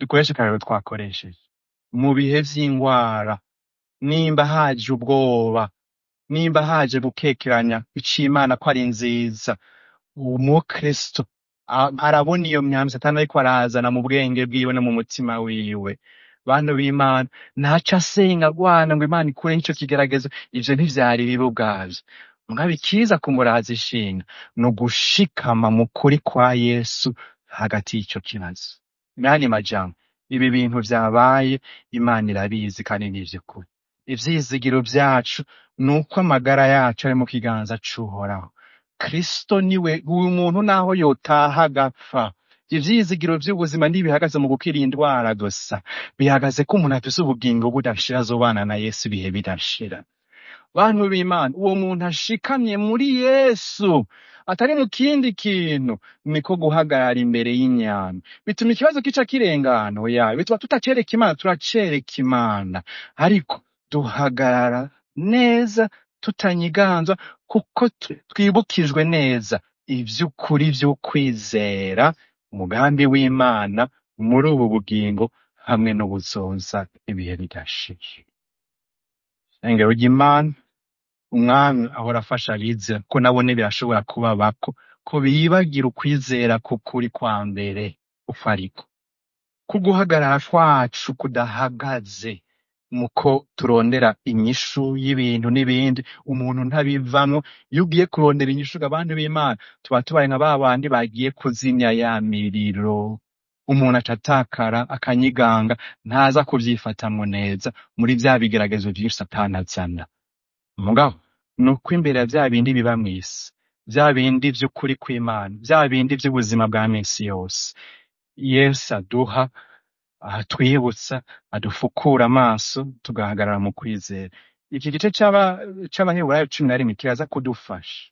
dukoreshe akarero twakoresheje mu bihe vy'ingwara nimba haje ubwoba nimba haje gukekeranya ic'imana ko ari nziza umukristo a- arabona iyo myambi satani ariko arazana mu bwenge bwiwe no mu mutima wiwe bantu b'imana ntaco asenga agwana ngo imana ikure ico kigeragezo ivyo ntivyari bibi ubwavyo mugabo ikiza kumuraza ishinga ni ugushikama mu kuri kwa yesu hagati y'ico kibazo nani majambo ibi bintu vyabaye imana irabizi kandi ni ivy'ukuri ivyizigiro vyacu ni uko amagara yacu ari mu kiganza c'uhoraho kristo niwe uyu muntu naho yotaha agapfa ivyizigiro vy'ubuzima ntibihagaze mu gukira indwara gusa bihagaze ko umuntu afise ubugingo budashira azobana na yesu ibihe bidashira bantu b'imana uwo muntu ashikamye muri yesu atari mu kindi kintu niko guhagarara imbere y'inyama bituma ikibazo kica kirengana oya bituma tutacereka imana turacereka imana ariko duhagarara neza tutanyiganzwa kuko tu- twibukijwe neza ivy'ukuri vy'ukwizera umugambi w'imana muri ubu bugingo hamwe n'ubuzoza ibihe bidashira engero ry'imana umwami ahora afasha abizera ko nabo birashobora kubabako ko bibagira ukwizera k'ukuri kwa mbere uko ariko ko guhagarara kwacu kudahagaze muko turondera inyishu y'ibintu n'ibindi umuntu ntabivamwo iyo ugiye kurondera inyishu abantu b'imana tuba tubaye nka ba bandi bagiye kuzimya ya miriro umuntu acatakara akanyiganga ntaza kuvyifatamwo neza muri vya bigeragezo vyinshi satani azana mugabo ni uko imbere ya vya bindi biba mw'isi vya bindi vy'ukuri kw'imana vya bindi vy'ubuzima bwa misi yose yesu aduha atwibutsa adufukura amaso tugahagarara mu kwizera iki gice c'aba- c'abaheburayo cumi na rimwe kiraza kudufasha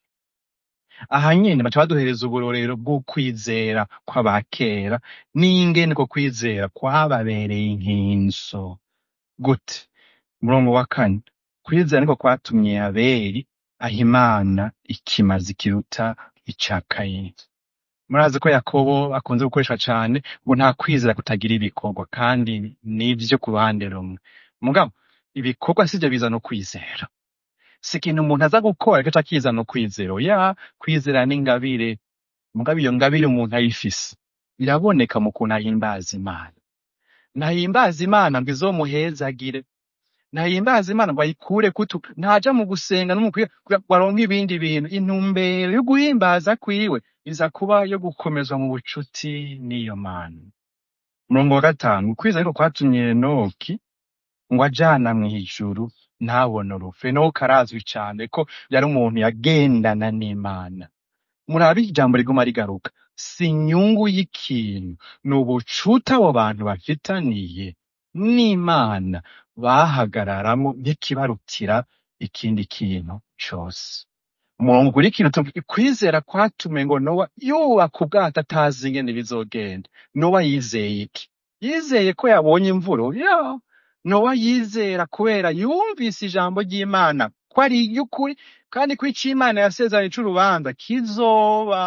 aha nyene baca baduhereza uburorero bw'ukwizera kw'abakera n'ingene ko kwizera kwababereye inkinzo gute umurongo wa kane kwizera niko kwatumye abeli aha imana ikimazi kiruta ica kayini murazi ko yakobo akunze gukoresha cane ngo nta kwizera kutagira ibikorwa kandi nivyo ku ruhande rumwe mugabo ibikorwa sivyo bizana ukwizera si ikintu umuntu aza gukora gaca kizana ukwizera ya kwizera n'ingabire mugabo iyo ngabire umuntu ayifise biraboneka mu kuntu ahimbaza imana ntahimbaza imana ngo izomuhezagire ntahimbaza imana ngo ayikure kutu ntaja mu gusenga no mu kwiga kugira ngo aronke ibindi bintu intumbero yo guhimbaza kwiwe iza kuba yo gukomezwa mu bucuti n'iyo mana umurongo wa gatanu ukwizera ariko kwatumye enoki ngo ajana mw'ijuru ntabone urupfu enoki arazwi cane ko yari umuntu yagendana n'imana murabe ijambo riguma rigaruka si inyungu y'ikintu ni ubucuti abo bantu bafitaniye n'imana bahagararamo nk'ikibarutira ikindi kintu cose umurongo ukurikira utuvuga kwizera kwatume ngo nowa yubaka ubwato atazi ingene bizogenda nowa yizeye iki yizeye ko yabonye imvura ya nowa yizera kubera yumvise ijambo ry'imana ko ari iry'ukuri kandi ko ico imana yasezeranye c'urubanza kizoba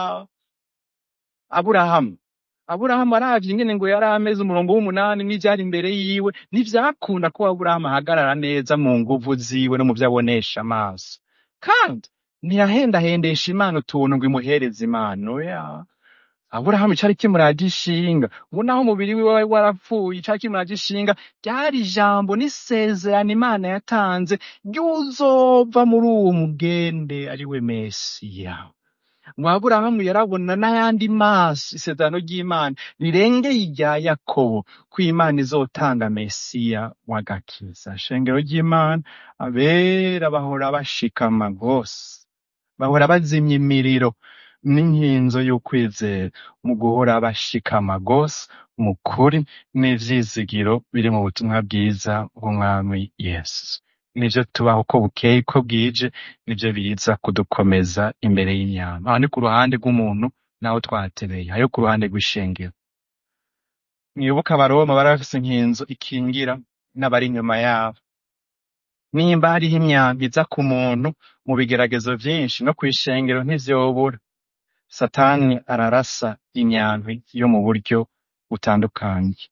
aburahamu aburahamu aravye ingene ngo yari ameze umurongo w'umunani n'ivyari imbere yiwe ntivyakunda ko aburahamu ahagarara neza mu nguvu ziwe no mu vyo abonesha amaso kandi ntiyahendahendesha imana utuntu ngo imuhereze impano ya aburahamu icari kimuraje ishinga ngo naho umubiri wiwe wari warapfuye icari kimuraje ishinga ryari ijambo n'isezerano imana yatanze ry'uzova muri uwo mugende ari we mesiya ngo aburahamu yarabona n'ayandi maso isezerano ry'imana rirengeye irya yakobo ko imana izotanga mesiya w'agakiza shengero ry'imana abera bahora bashikama rwose bahora bazimya imiriro n'inkinzo y'ukwizera mu guhora bashikama rwose mu kuri n'ivyizigiro biri mu butumwa bwiza bw'umwami yesu nivyo tubaho uko bukeye uko bwije nivyo biza kudukomeza imbere y'inyama aho ni ku ruhande rw'umuntu naho twatebeye ayo ku ruhande rw'ishengero mwibuka abaroma bari bafise inkinzo ikingira n'abari inyuma yabo nimba hariho imyambi iza ku muntu mu bigeragezo vyinshi no kw'ishengero ntivyobura satani ararasa imyambi yo mu buryo butandukanye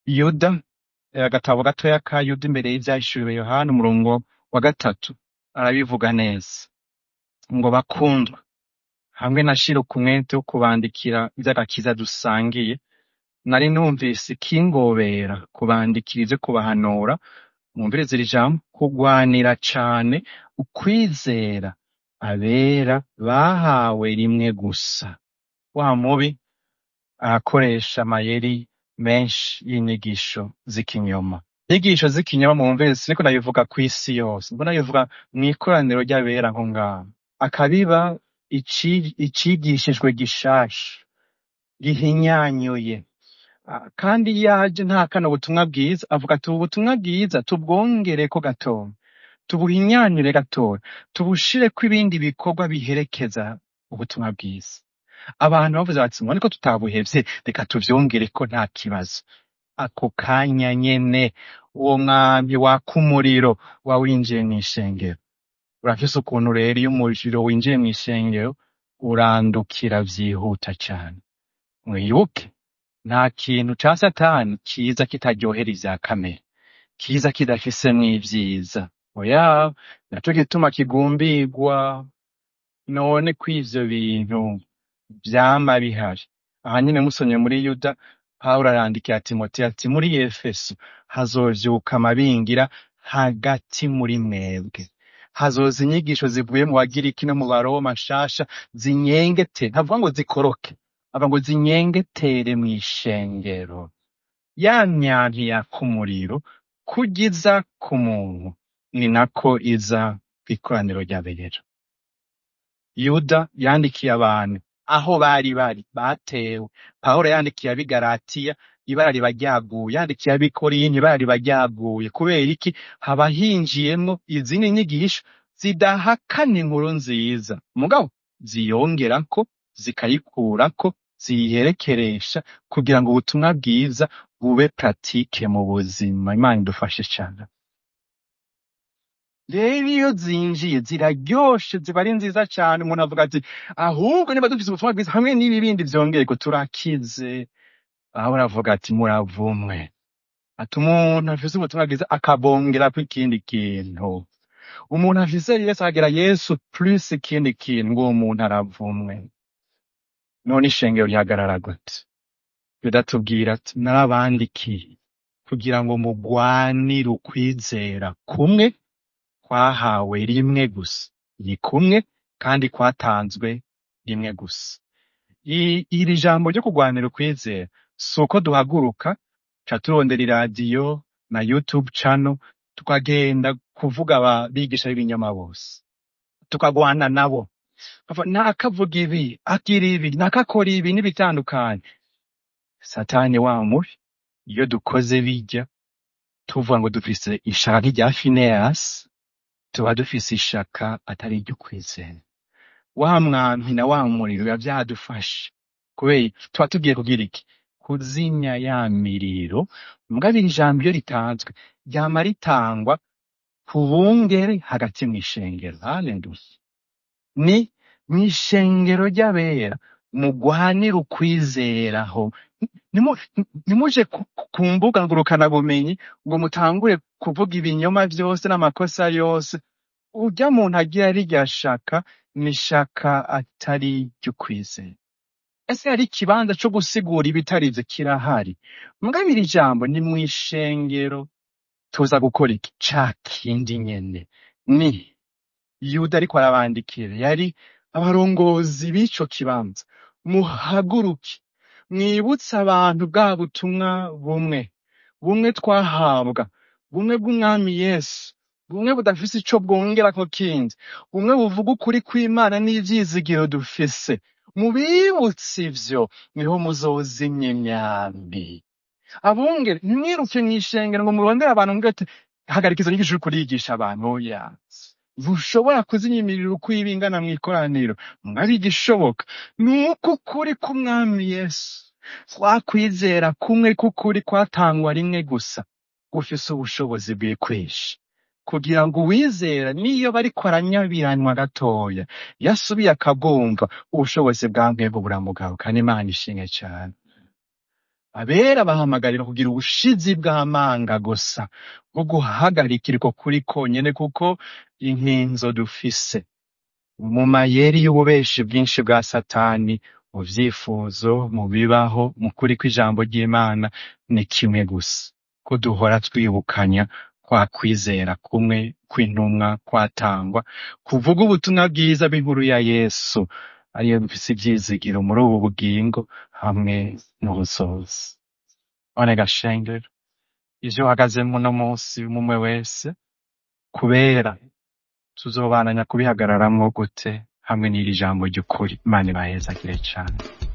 yuda eh, agatabo gatoya ka yuda imbere y'ivyahishuriwe yohana umurongo wa gatatu arabivuga neza ngo bakundwa hamwe na shira umwete wo kubandikira ivy'agakiza dusangiye nari numvise ikingobera kubandikira ivyo kubahanura mwumvirize iri jambo kugwanira cane ukwizera abera bahawe rimwe gusa wa mubi arakoresha amayeri menshi y'inyigisho z'ikinyoma inyigisho z'ikinyoma mwumvirize siniko ndabivuga kw'isi yose mbona bivuga mw'ikoraniro ry'abera nko ngaho akabiba ici- icigishijwe gishasha gihinyanyuye Ah, kandi iyo aje ntahakana ubutumwa bwiza avuga ati ubu butumwa bwiza tubwongereko gatoya tubuhinyanyure gatoya tubushireko ibindi bikorwa biherekeza ubutumwa bwiza abantu bavuze bati ngo niko tutabuhevye reka tuvyongereko nta kibazo ako kanya nyene uwo mwambi waka umuriro wawinjiye mw'ishengero urafise ukuntu rero iyo umuriro winjiye mw'ishengero urandukira vyihuta cane mwibuke nta kintu ca satani kiza kitaryohera ivya kamere kiza kidafisemwo ivyiza oya naco gituma kigumbigwa none ko ivyo bintu vyama bihari aha nyene musomye muri yuda pawulo arandikira timoteyo ati muri efeso hazovyuka amabingira hagati muri mwebwe hazoza inyigisho zivuye mu bagiriki no mu baroma nshasha zinyengete ntavuga ngo zikoroke avuga ngo zinyengetere mw'ishengero ya myanti yaka umuriro kugiza ku muntu ni nako iza kw'ikoraniro ry'abera yuda yandikiye abantu aho bari bari batewe pawulo yandikiye ab'i galatiya ibara riba ryaguye yandikiye ab'i korinto ibara riba ryaguye kubera iki haba hinjiyemwo izindi nyigisho zidahakana inkuru nziza mugabo ziyongerako zikayikurako ziyiherekeresha kugira ngo ubutumwa bwiza bube pratike mu buzima imana idufashe cane rero iyo zinjiye ziraryoshe ziba ari nziza cane umuntu avuga ati ahubwo niba dufise ubutumwa bwiza hamwe n'ibi bindi vyongeyeko turakize aho uravuga ati muravumwe ati umuntu afise ubutumwa bwiza akabongerako ikindi kintu umuntu afise yesu akagira yesu plus ikindi kintu ngo uwo muntu aravumwe none ishengero rihagarara gute biratubwira ati narabandikiye kugira ngo mugwanire ukwizera kumwe kwahawe rimwe gusa ni kumwe kandi kwatanzwe rimwe gusa I- iri jambo ryo kugwanira ukwizera si uko duhaguruka ca turondera iradiyo na youtube channel tukagenda kuvuga ababigisha b'ibinyoma bose tukagwana nabo Bava, nakavuga ibi agira ibi nakakora ibi n'ibitandukanye satani wa mubi iyo dukoze bijya tuvuga ngo dufise ishaka nk'irya fineyasi tuba dufise ishaka atari iryo kwizera wa mwampi na wa muriro biba vyadufashe kubera tuba tugiye kugira iki kuzimya ya miriro mugabo iri jambo iyo ritanzwe ryama ritangwa ku bungere hagati mw'ishengero haleluya ni mw'ishengero ry'abera mugwanire ukwizeraho Nimu- nimuje ku ku mbuga ngurukanabumenyi ngo mutangure kuvuga ibinyoma vyose n'amakosa yose urya muntu agira rirya shaka ni shaka atari ry'ukwizera ese hari ikibanza co gusigura ibitari ivyo kirahari mugabo iri jambo ni mw'ishengero tuza gukora iki ca kindi nyene ni yuda ariko arabandikira yari abarongozi b'ico kibanza muhaguruke mwibutse abantu bwa butumwa bumwe bumwe twahabwa bumwe bw'umwami yesu bumwe budafise ico bwongerako kindi bumwe buvuga ukuri kw'imana n'ivyizigiro dufise mubibutse ivyo niho muzozimya imyambi abungere ntimwiruke mw'ishengero ngo murondere abantu ngo ati hagarika izo nyigisho uriko urigisha abantu oya ntushobora kuzimya imiriro uko iba ingana mw'ikoraniro mwari igishoboka ni uko ukuri k'umwami yesu twakwizera kumwe k'ukuri kwatangwa rimwe gusa gufise ubushobozi bw'ikwishi kugira ngo uwizera niyo bariko aranyabiranwa gatoya yasubiye akabwumva ubushobozi bwa mwebwe buramugaruka n'imana ishimwe cane abera bahamagarira kugira ubushizi bw'amanga gusa bwo guhagarikira uko kuri konyene kuko inkinzo dufise mu mayeri y'ububeshi bwinshi bwa satani mu vyifuzo mu bibaho mu kuri kw'ijambo ry'imana ni kimwe gusa ko duhora twibukanya kwa kwizera kumwe kw'intumwa kwatangwa kuvuga ubutumwa bwiza bw'inkuru ya yesu ariyo bifise ivyizigiro muri ubu bugingo hamwe n'ubusozi none gashengero ivyo uhagazemwo uno munsi umwe wese kubera tuzobananya kubihagararamwo gute hamwe n'iri jambo ry'ukuri imana ibahezagire cane